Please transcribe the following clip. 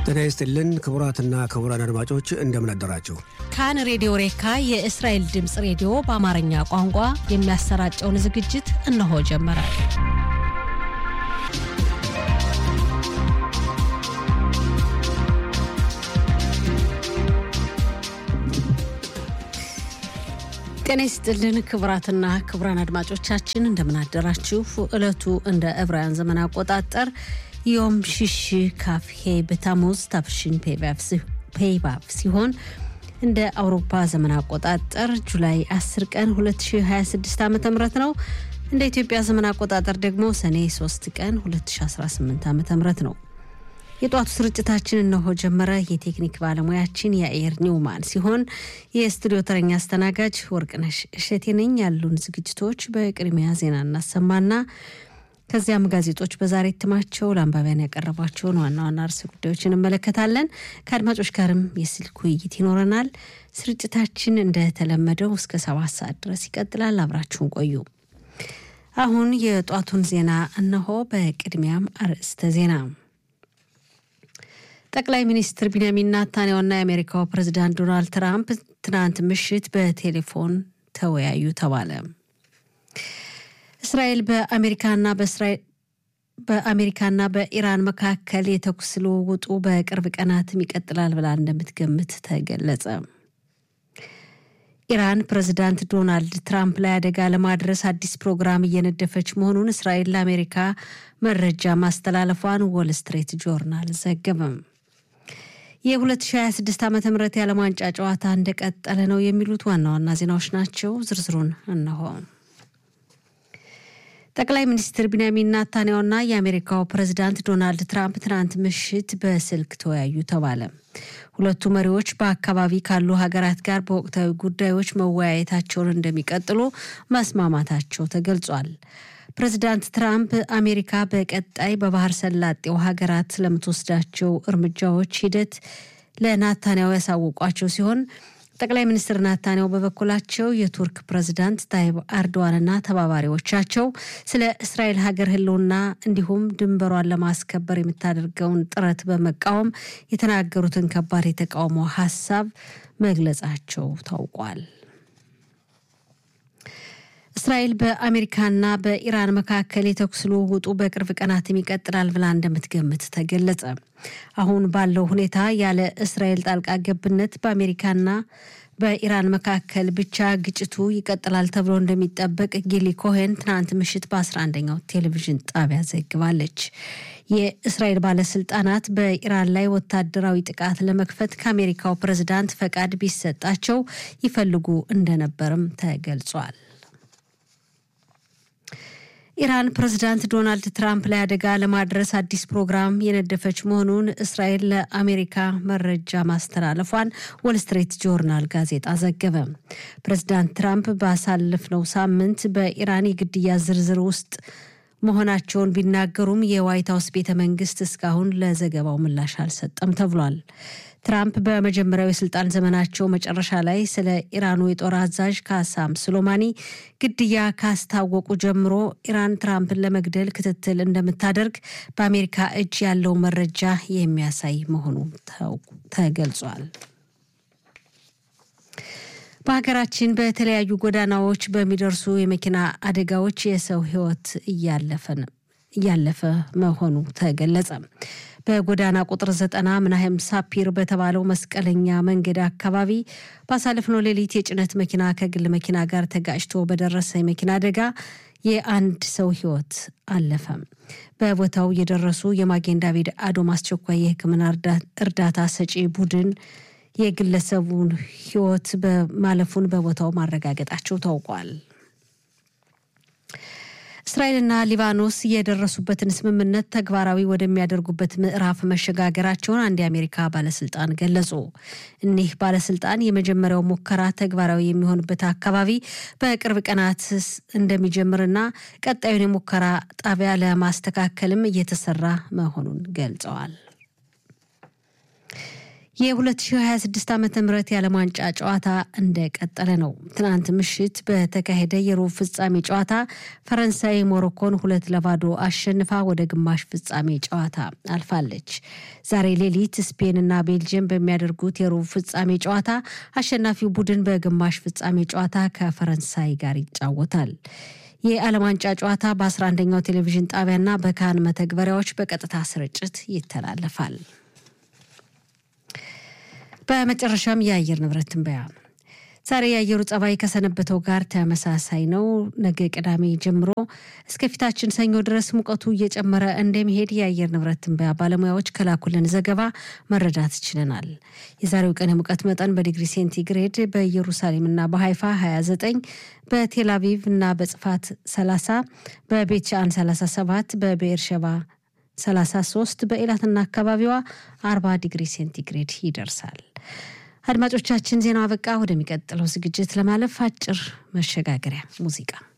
ጤና ይስጥልን ክቡራትና ክቡራን አድማጮች እንደምን አደራችሁ። ካን ሬዲዮ ሬካ የእስራኤል ድምፅ ሬዲዮ በአማርኛ ቋንቋ የሚያሰራጨውን ዝግጅት እነሆ ጀመረ። ጤና ይስጥልን ክቡራትና ክቡራን አድማጮቻችን እንደምን አደራችሁ። ዕለቱ እንደ ዕብራውያን ዘመን አቆጣጠር ዮም ሽሽ ካፍ ሄ በታሙዝ ታፍሽን ፔይባፍ ሲሆን እንደ አውሮፓ ዘመን አቆጣጠር ጁላይ 10 ቀን 2026 ዓ ም ነው። እንደ ኢትዮጵያ ዘመን አቆጣጠር ደግሞ ሰኔ 3 ቀን 2018 ዓ ም ነው። የጧቱ ስርጭታችን እነሆ ጀመረ። የቴክኒክ ባለሙያችን የአየር ኒውማን ሲሆን የስቱዲዮ ተረኛ አስተናጋጅ ወርቅነሽ እሸቴ ነኝ። ያሉን ዝግጅቶች በቅድሚያ ዜና እናሰማና ከዚያም ጋዜጦች በዛሬ እትማቸው ለአንባቢያን ያቀረቧቸውን ዋና ዋና ርዕሰ ጉዳዮች እንመለከታለን። ከአድማጮች ጋርም የስልክ ውይይት ይኖረናል። ስርጭታችን እንደተለመደው እስከ ሰባት ሰዓት ድረስ ይቀጥላል። አብራችሁን ቆዩ። አሁን የጧቱን ዜና እነሆ። በቅድሚያም አርዕስተ ዜና ጠቅላይ ሚኒስትር ቢንያሚን ናታንያሁና የአሜሪካው ፕሬዚዳንት ዶናልድ ትራምፕ ትናንት ምሽት በቴሌፎን ተወያዩ ተባለ። እስራኤል በአሜሪካና በእስራኤል በአሜሪካና በኢራን መካከል የተኩስ ልውውጡ በቅርብ ቀናትም ይቀጥላል ብላ እንደምትገምት ተገለጸ። ኢራን ፕሬዚዳንት ዶናልድ ትራምፕ ላይ አደጋ ለማድረስ አዲስ ፕሮግራም እየነደፈች መሆኑን እስራኤል ለአሜሪካ መረጃ ማስተላለፏን ዎል ስትሬት ጆርናል ዘገበም። የ2026 ዓ ም የዓለም ዋንጫ ጨዋታ እንደቀጠለ ነው የሚሉት ዋና ዋና ዜናዎች ናቸው። ዝርዝሩን እነሆ። ጠቅላይ ሚኒስትር ቢንያሚን ናታንያሁና የአሜሪካው ፕሬዚዳንት ዶናልድ ትራምፕ ትናንት ምሽት በስልክ ተወያዩ ተባለ። ሁለቱ መሪዎች በአካባቢ ካሉ ሀገራት ጋር በወቅታዊ ጉዳዮች መወያየታቸውን እንደሚቀጥሉ መስማማታቸው ተገልጿል። ፕሬዚዳንት ትራምፕ አሜሪካ በቀጣይ በባህር ሰላጤው ሀገራት ስለምትወስዳቸው እርምጃዎች ሂደት ለናታንያሁ ያሳወቋቸው ሲሆን ጠቅላይ ሚኒስትር ናታንያሁ በበኩላቸው የቱርክ ፕሬዚዳንት ታይብ አርዶዋንና ተባባሪዎቻቸው ስለ እስራኤል ሀገር ሕልውና እንዲሁም ድንበሯን ለማስከበር የምታደርገውን ጥረት በመቃወም የተናገሩትን ከባድ የተቃውሞ ሀሳብ መግለጻቸው ታውቋል። እስራኤል በአሜሪካና በኢራን መካከል የተኩስ ልውውጡ በቅርብ ቀናትም ይቀጥላል ብላ እንደምትገምት ተገለጸ። አሁን ባለው ሁኔታ ያለ እስራኤል ጣልቃ ገብነት በአሜሪካና በኢራን መካከል ብቻ ግጭቱ ይቀጥላል ተብሎ እንደሚጠበቅ ጊሊ ኮሄን ትናንት ምሽት በ11ኛው ቴሌቪዥን ጣቢያ ዘግባለች። የእስራኤል ባለስልጣናት በኢራን ላይ ወታደራዊ ጥቃት ለመክፈት ከአሜሪካው ፕሬዝዳንት ፈቃድ ቢሰጣቸው ይፈልጉ እንደነበርም ተገልጿል። ኢራን ፕሬዚዳንት ዶናልድ ትራምፕ ላይ አደጋ ለማድረስ አዲስ ፕሮግራም የነደፈች መሆኑን እስራኤል ለአሜሪካ መረጃ ማስተላለፏን ወልስትሬት ጆርናል ጋዜጣ ዘገበ። ፕሬዚዳንት ትራምፕ ባሳለፍነው ሳምንት በኢራን የግድያ ዝርዝር ውስጥ መሆናቸውን ቢናገሩም የዋይት ሀውስ ቤተ መንግስት እስካሁን ለዘገባው ምላሽ አልሰጠም ተብሏል። ትራምፕ በመጀመሪያው የስልጣን ዘመናቸው መጨረሻ ላይ ስለ ኢራኑ የጦር አዛዥ ካሳም ሱሌማኒ ግድያ ካስታወቁ ጀምሮ ኢራን ትራምፕን ለመግደል ክትትል እንደምታደርግ በአሜሪካ እጅ ያለው መረጃ የሚያሳይ መሆኑ ተገልጿል። በሀገራችን በተለያዩ ጎዳናዎች በሚደርሱ የመኪና አደጋዎች የሰው ሕይወት እያለፈ መሆኑ ተገለጸ። በጎዳና ቁጥር ዘጠና ምናህም ሳፒር በተባለው መስቀለኛ መንገድ አካባቢ ባሳለፍነው ሌሊት የጭነት መኪና ከግል መኪና ጋር ተጋጭቶ በደረሰ የመኪና አደጋ የአንድ ሰው ሕይወት አለፈ። በቦታው የደረሱ የማጌን ዳቪድ አዶም አስቸኳይ የሕክምና እርዳታ ሰጪ ቡድን የግለሰቡን ሕይወት በማለፉን በቦታው ማረጋገጣቸው ታውቋል። እስራኤልና ሊባኖስ የደረሱበትን ስምምነት ተግባራዊ ወደሚያደርጉበት ምዕራፍ መሸጋገራቸውን አንድ የአሜሪካ ባለስልጣን ገለጹ። እኒህ ባለስልጣን የመጀመሪያው ሙከራ ተግባራዊ የሚሆንበት አካባቢ በቅርብ ቀናት እንደሚጀምርና ቀጣዩን የሙከራ ጣቢያ ለማስተካከልም እየተሰራ መሆኑን ገልጸዋል። የ2026 ዓ ም የዓለም ዋንጫ ጨዋታ እንደቀጠለ ነው። ትናንት ምሽት በተካሄደ የሩብ ፍጻሜ ጨዋታ ፈረንሳይ ሞሮኮን ሁለት ለባዶ አሸንፋ ወደ ግማሽ ፍጻሜ ጨዋታ አልፋለች። ዛሬ ሌሊት ስፔንና ቤልጅየም በሚያደርጉት የሩብ ፍጻሜ ጨዋታ አሸናፊው ቡድን በግማሽ ፍጻሜ ጨዋታ ከፈረንሳይ ጋር ይጫወታል። የዓለም ዋንጫ ጨዋታ በ11ኛው ቴሌቪዥን ጣቢያና በካን መተግበሪያዎች በቀጥታ ስርጭት ይተላለፋል። በመጨረሻም የአየር ንብረት ትንበያ። ዛሬ የአየሩ ጸባይ ከሰነበተው ጋር ተመሳሳይ ነው። ነገ ቅዳሜ ጀምሮ እስከ ፊታችን ሰኞ ድረስ ሙቀቱ እየጨመረ እንደሚሄድ የአየር ንብረት ትንበያ ባለሙያዎች ከላኩልን ዘገባ መረዳት ችለናል። የዛሬው ቀን የሙቀት መጠን በዲግሪ ሴንቲግሬድ በኢየሩሳሌምና በሀይፋ 29፣ በቴል አቪቭ እና በጽፋት 30፣ በቤት ሻን 37፣ በቤርሸባ 33 በኢላትና አካባቢዋ 40 ዲግሪ ሴንቲግሬድ ይደርሳል። አድማጮቻችን ዜናው አበቃ። ወደሚቀጥለው ዝግጅት ለማለፍ አጭር መሸጋገሪያ ሙዚቃ